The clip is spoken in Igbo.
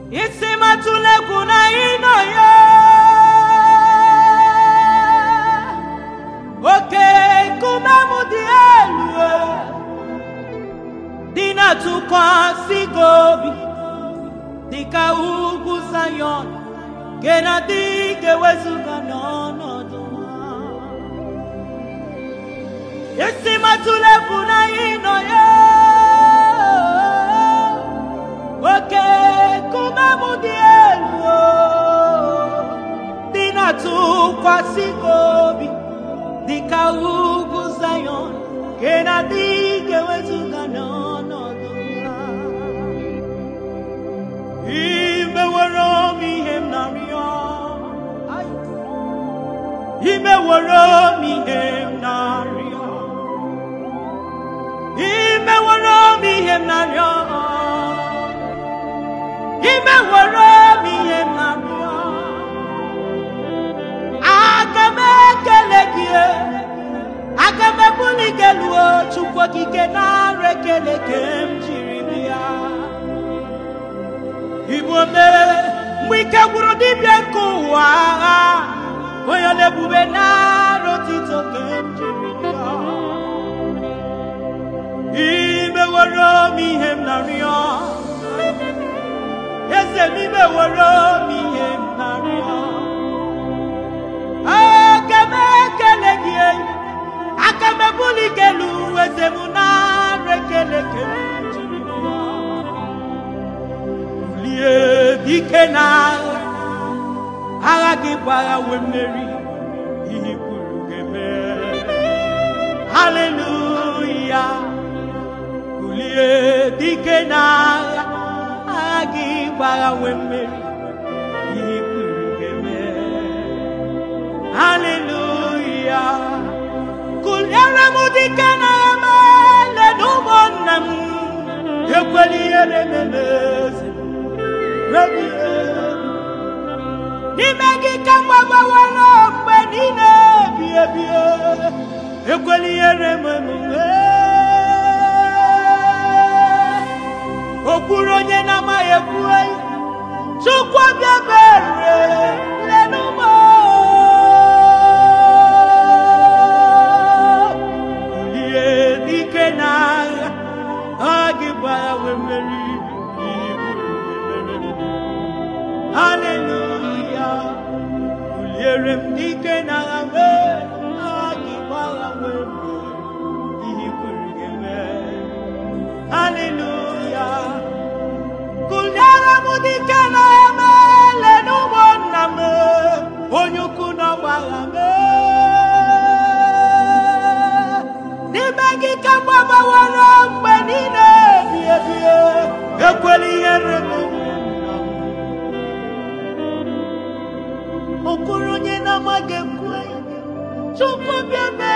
isi matụla egwu na ịnọ ya oke nkume m dị elu dị na-atụkwasị gị obi dịka ugwu Zayọn nke na-adịghị ewezụga n'ọnọdụ ha isi matụla egwu na ịnọ ya oke nkume m dị elu dị na-atụkwasị gị obi dịka ugwu Zayọn nke na-adịghị ewezụga n'ọnọdụ ha imeworo m ihe m na-arịọ imeworo m ihe m na-arịọ imeworo m ihe m na-arịọ imeworo m ihe m na-arịọ aga m ekele gị aga m ebuli gị elu chukwu okike nara ekele ke m jiri bịa igbo mere mgbe ike gwụrụ dibịa nke ụwa agha onye na-ebube nara otito ke m jiri bịa imeworo m ihe m na-arịọ eze m imeworo m ihe m na-arịọ aga m ekele gị aka m ebuli gị elu eze m nara ekele ke m jiri bịa lie dike n'agha agha gị bụ agha wee mmeri ihe kwuru ga-eme haleluya kulie dike n'agha agha gị bụ agha wee mmeri ihe kwuru ga-eme haleluya kuliere m dike n'agha ma lena ụmụnna m ekwela ihere memeze n'ime gị ka mgbabawara mgbe niile ebi ebi ekwela ihere m emume okpuru onye na-amaghị ekwu chukwu bịa bere lenụmọ kulie dike n'agha ọ gị gbara wee mmeri Haleluya kuliere m dike n'agha mee ọ gị gbara wee mmeri ihe kwuru ga-eme Haleluya kuliere m dike n'agha mee lena ụmụnna m onye ukwu na ọgbagha mee n'ime gị ka mgbabawara mgbe niile ebi ebi ekwela ihere m okpuru onye na-amaghị ekwe chukwu bịa